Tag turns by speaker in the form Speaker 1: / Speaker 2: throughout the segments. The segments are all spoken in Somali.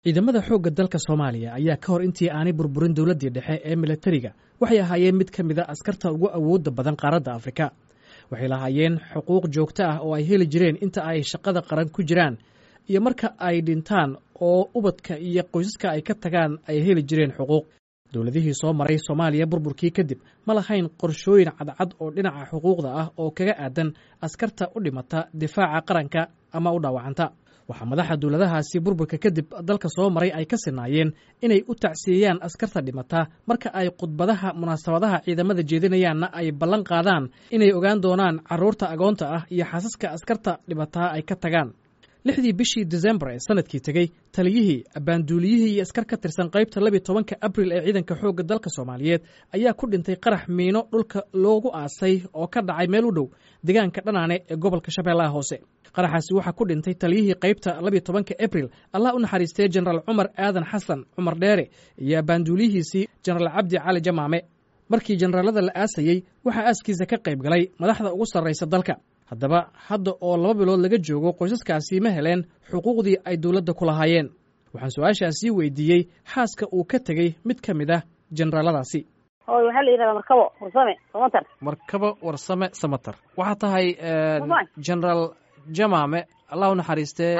Speaker 1: ciidamada xoogga dalka soomaaliya ayaa ka hor intii aanay burburin dowladdii dhexe ee milatariga waxay ahaayeen mid ka mid a askarta ugu awoodda badan qaaradda afrika waxay lahaayeen xuquuq joogto ah oo ay heli jireen inta ay shaqada qaran ku jiraan iyo marka ay dhintaan oo ubadka iyo qoysaska ay ka tagaan ay heli jireen xuquuq dowladihii soo maray soomaaliya burburkii kadib ma lahayn qorshooyin cadcad oo dhinaca xuquuqda ah oo kaga aadan askarta u dhimata difaaca qaranka ama u dhaawacanta waxaa madaxa dowladahaasi burburka kadib dalka soo maray ay ka sinaayeen inay u tacsiyeeyaan askarta dhimata marka ay khudbadaha munaasabadaha ciidamada jeedinayaanna ay ballan qaadaan inay ogaan doonaan carruurta agoonta ah iyo xaasaska askarta dhimataa ay ka tagaan lixdii bishii desembar ee sanadkii tegey taliyihii abbaanduuliyihii iyo askar ka tirsan qaybta labiy tobanka abril ee ciidanka xoogga dalka soomaaliyeed ayaa ku dhintay qarax miino dhulka loogu aasay oo ka dhacay meel u dhow deegaanka dhanaane ee gobolka shabeellaha hoose qaraxaasi waxaa ku dhintay taliyihii qaybta labiy tobanka abril allah u naxariistay jenaraal cumar aadan xasan cumar dheere iyo abbaanduuliyihiisii jenaraal cabdi cali jamaame markii jenaraalada la aasayey waxaa aaskiisa ka qayb galay madaxda ugu sarraysa dalka haddaba hadda oo laba bilood laga joogo qoysaskaasi ma heleen xuquuqdii ay dowladda ku lahaayeen waxaan su-aashaasii weydiiyey xaaska uu ka tegey mid ka mid ah jenaraaladaasi
Speaker 2: hooy waxaa la yidhahdaa markabo warsame samatar
Speaker 1: markabo warsame samatar waxaa tahay genaraal jamaame allah u naxariistee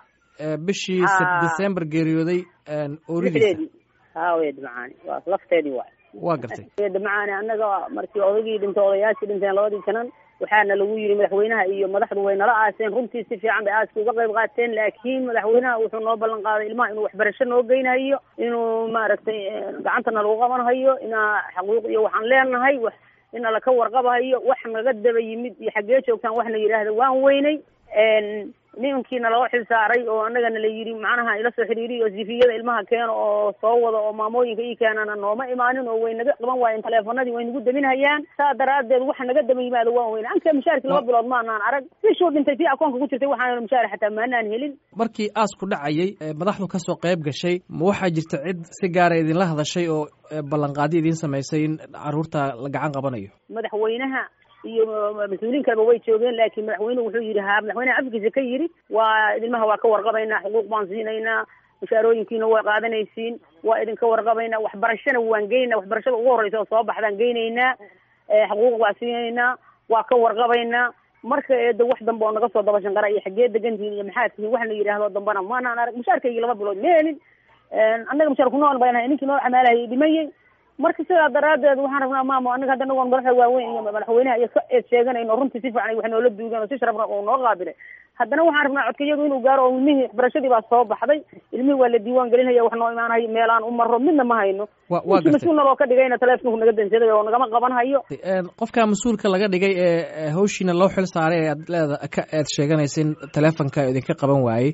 Speaker 1: bishii december geeriyooday ooridiisa
Speaker 2: haaweed macaani waa lafteedii waay
Speaker 1: waa gartay
Speaker 2: eeda macaani annaga markii odaygii dhintay odayaashii dhinteen labadii janan waxaana lagu yidhi madaxweynaha iyo madaxdu way nala aaseen runtii si fiican bay aaska uga qayb qaateen laakiin madaxweynaha wuxuu noo ballan qaaday ilmaha inuu waxbarasho noo geynayo inuu maaragtay gacantana lagu qabanhayo inaa xaquuq iyo waxaan leenahay wax ina laka warqabahayo wax naga daba yimid iyo xaggee joogtaan waxna yidhaahda waan weynay nimankiina loo xil saaray oo annagana la yidhi macnaha ila soo xiriiriyo sifiyada ilmaha keeno oo soo wada oo maamooyinka ii keenana nooma imaanin oo way naga qaban waayeen taleefanadii way nagu deminhayaan saa daraaddeed waxa naga daba yimaado waan weyne anka mushaarki laba bilood maanaan arag bishuu dhintay tii akoonka ku jirtay waxaan mushaar xataa maanaan helin
Speaker 1: markii aasku dhacayay madaxdu ka soo qayb gashay ma waxaa jirta cid si gaara idinla hadashay oo ballanqaadi idiin samaysay in carruurta la gacan qabanayo
Speaker 2: madaxweynaha iyo mas-uuliin kaleba way joogeen laakiin madaxweynuhu wuxuu yidhi ha madaxweynaha afkiisa ka yidhi waa ilmaha waa ka warqabaynaa xuquuq baan siinaynaa mushaarooyinkiina waa qaadanaysiin waa idinka warqabaynaa waxbarashana waan geynaynaa waxbarashada ugu horreysa oo soo baxdaan geynaynaa xuquuq waa siinaynaa waa ka warqabaynaa marka eeda wax dambe oo naga soo daba shanqara iyo xaggee degantihiin iyo maxaa tihiin wax la yidhaahdo dambana maanaan arag mushaarkaygii laba bilood ma helin annaga mushaar kunool baynahay ninkii noo xamaalahayay dhimayey marka sidaa daraaddeed waxaan rabnaa maamo anaga hadda anagoon madaxda waaweyn iyo madaxweynaha iyo ka eed sheeganayno runtii si fiican wax noola duugan oo si sharafna oo noo qaabilay haddana waxaan rabnaa codkayadu inuu gaaro oo ilmihii waxbarashadii baa soo baxday ilmihii waa la diiwaan gelinaya wax noo imaanayo meelaan u maro midna ma hayno ninkii mas-uul naloo ka dhigayna taleefonku naga dansaday oo nagama qaban hayo
Speaker 1: qofka mas-uulka laga dhigay ee hawshiina loo xil saaray ee aad leeda ka eed sheeganaysin taleefonka idinka qaban waayey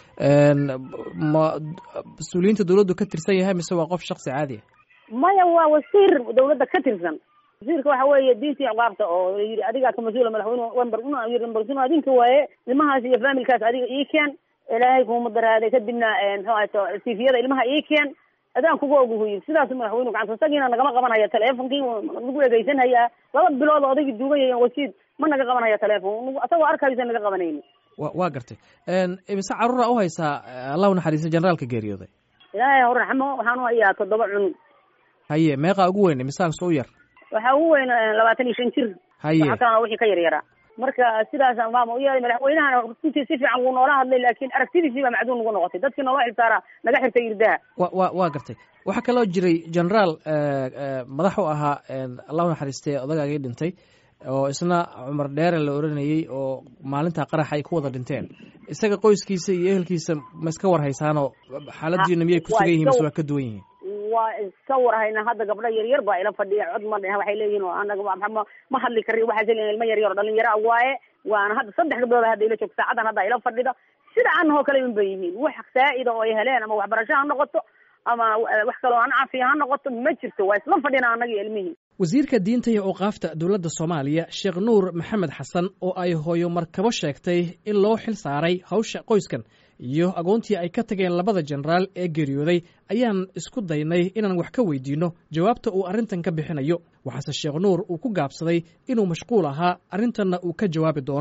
Speaker 1: ma mas-uuliyiinta dawladdu ka tirsan yahay mise waa qof shaksi caadi ah
Speaker 2: maya waa wasiir dawladda ka tirsan wasiirka waxa weeye diintii ciqaabta oo yidhi adigaa ka mas-uula madaxweyne wember yii adinka waaye ilmahaas iyo familkaas adiga ii keen ilaahay kuma daraaday kadibna muxuu ahayto sifiyada ilmaha ii keen adaan kuga oguhu yidhi sidaas madaxweynu gacanta isagiina nagama qabanaya teleefonkii nagu egeysanhayaa laba bilood oo odaygii duugaya wasiid ma naga qabanaya teleefon asagoo arkaysa naga qabanayni
Speaker 1: wa waa gartay imise carruura u haysaa allah u naxariista generaalka geeriyooday
Speaker 2: ilaahay hor raxmo waxaan u hayaa toddoba cunug
Speaker 1: haye meeqaa ugu weyn misaanse u yar
Speaker 2: waxaa ugu weyn labaatan iyo shan jir
Speaker 1: haye
Speaker 2: waxa kalena wixii ka yar yaraa marka sidaasaan maama u yeeday madaxweynahana runtii si fiican wuu noola hadlay laakiin aragtidiisii baa macduun nagu noqotay dadkii noola xilsaaraa naga xirtay irdaha
Speaker 1: wa wa waa gartay waxaa kaloo jiray generaal madax u ahaa allah u naxariistay odagaagii dhintay oo isna cumar dheere la oranayey oo maalintaa qarax ay ku wada dhinteen isaga qoyskiisa iyo ehelkiisa ma iska war haysaanoo xaaladiina miyay ku sugan yihin mise waa ka duwan yihiin
Speaker 2: waa iska warhayna hadda gabdho yaryar baa ila fadhiya cod ma dheh waxay leeyihin anaga ma hadli kari waxaas leeyihin ilma yaryar oo dhalinyaro waaye waana hadda saddex gabdhood hadda ila joogto saacadan hadda ila fadhida sida anahoo kale un bay yihiin wax saa'ida oo ay heleen ama waxbarasho ha noqoto ama wax kaloo aan cafiya ha noqoto ma jirto waa isla fadhina annaga ilmihii
Speaker 1: wasiirka diinta iyo awqaafta dowladda soomaaliya sheekh nuur maxamed xasan oo ay hooyo markabo sheegtay in loo xil saaray hawsha qoyskan iyo agoontii ay ka tageen labada jenaraal ee geeriyooday ayaan isku daynay inaan wax ka weydiinno jawaabta uu arrintan ka bixinayo waxaase sheekh nuur uu ku gaabsaday inuu mashquul ahaa arrintanna uu ka jawaabi doono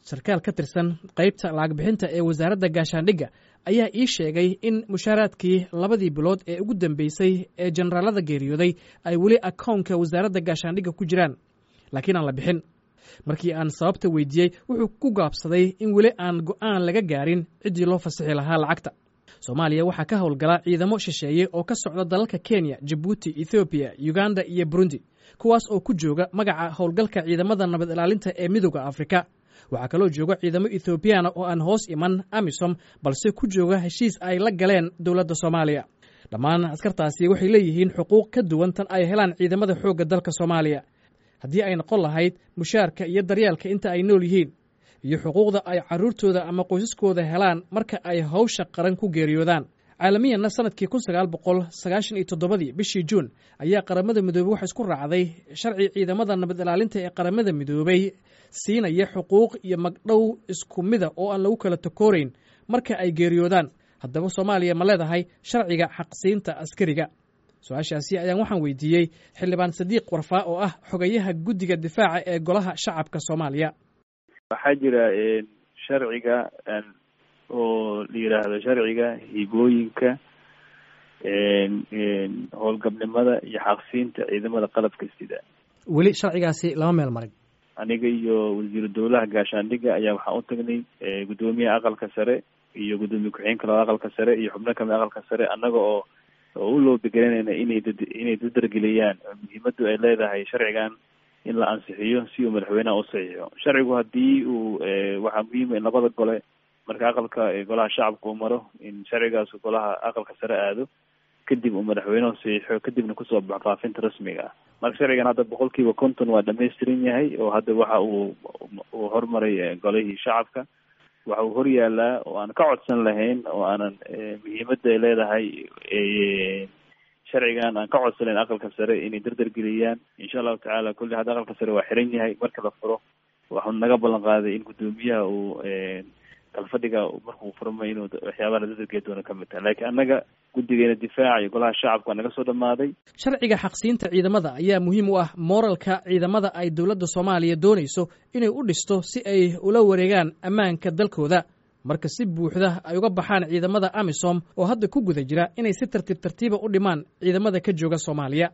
Speaker 1: sarkaal ka tirsan qaybta laagbixinta ee wasaaradda gaashaandhigga ayaa ii sheegay in mushaaraadkii labadii bilood ee ugu dambeysay ee jenaraalada geeriyooday ay weli akownka wasaaradda gaashaandhigga ku jiraan laakiin aan la bixin markii aan sababta weydiiyey wuxuu ku gaabsaday in weli aan go'aan laga gaarin ciddii loo fasixi lahaa lacagta soomaaliya waxaa ka howlgala ciidamo shisheeye oo ka socda dalalka kenya jabuuti ethoobiya uganda iyo burundi kuwaas oo ku jooga magaca howlgalka ciidamada nabad ilaalinta ee midooda afrika waxaa kaloo jooga ciidamo ethoobiyaana oo aan hoos iman amisom balse ku jooga heshiis ay la galeen dowladda soomaaliya dhammaan askartaasi waxay leeyihiin xuquuq ka duwan tan ay helaan ciidamada xoogga dalka soomaaliya haddii ay noqon lahayd mushaarka iyo daryeelka inta ay nool yihiin iyo xuquuqda ay carruurtooda ama qoysaskooda helaan marka ay hawsha qaran ku geeriyoodaan caalamiyanna sanadkii kun sagaal boqol sagaashan iyo toddobadii bishii juun ayaa qaramada midoobey waxa isku raacday sharci ciidamada nabad ilaalinta ee qaramada midoobey siinaya xuquuq iyo magdhow isku mida oo aan lagu kala takoorayn marka ay geeriyoodaan haddaba soomaaliya ma leedahay sharciga xaqsiinta askariga su-aashaasi ayaan waxaan weydiiyey xildhibaan sadiiq warfaa oo ah xogayaha guddiga difaaca ee golaha shacabka soomaaliya
Speaker 3: waxaa jira sharciga oo la yidhaahdo sharciga hibooyinka howlgabnimada iyo xaqsiinta ciidamada qalabka sida
Speaker 1: weli sharcigaasi lama meel marin
Speaker 3: aniga iyo wasiiru dowlaha gaashaandhigga ayaa waxaan u tagnay guddoomiyaha aqalka sare iyo guddoomiye ku-xigeenka labada aqalka sare iyo xubno kamid aqalka sare annaga oo oo u loobegelanayna inay dad inay dadargeliyaan muhiimaddu ay leedahay sharcigan in la ansixiyo si uu madaxweynaha u saxiixo sharcigu haddii uu waxaa muhiima in labada gole marka aqalka golaha shacabka uu maro in sharcigaas golaha aqalka sare aado kadib uu madaxweynuhu saxiixo kadibna kusoo baxo faafinta rasmiga ah marka sharcigan hadda boqol kiiba konton waa dhamaystiran yahay oo hadda waxa uu uu hormaray golihii shacabka waxa uu hor yaalaa oo aan ka codsan lahayn oo aanan muhiimadda ay leedahay sharcigan aan ka codsanayn aqalka sare inay dardargeliyaan insha allahu tacaala kulli hadda aqalka sare waa xiran yahay marka la furo waxuu naga ballan qaaday in guddoomiyaha uu kalfadhiga markuu furmay inuu waxyaabaha la dadargeli doono ka mid tahay laakiin annaga guddigeena difaaca iyo golaha shacabka waa naga soo dhammaaday
Speaker 1: sharciga xaqsiinta ciidamada ayaa muhiim u ah mooralka ciidamada ay dowladda soomaaliya doonayso inay u dhisto si ay ula wareegaan ammaanka dalkooda marka si buuxda ay uga baxaan ciidamada amisom oo hadda ku guda jira inay si tartiib tartiiba u dhimaan ciidamada ka jooga soomaaliya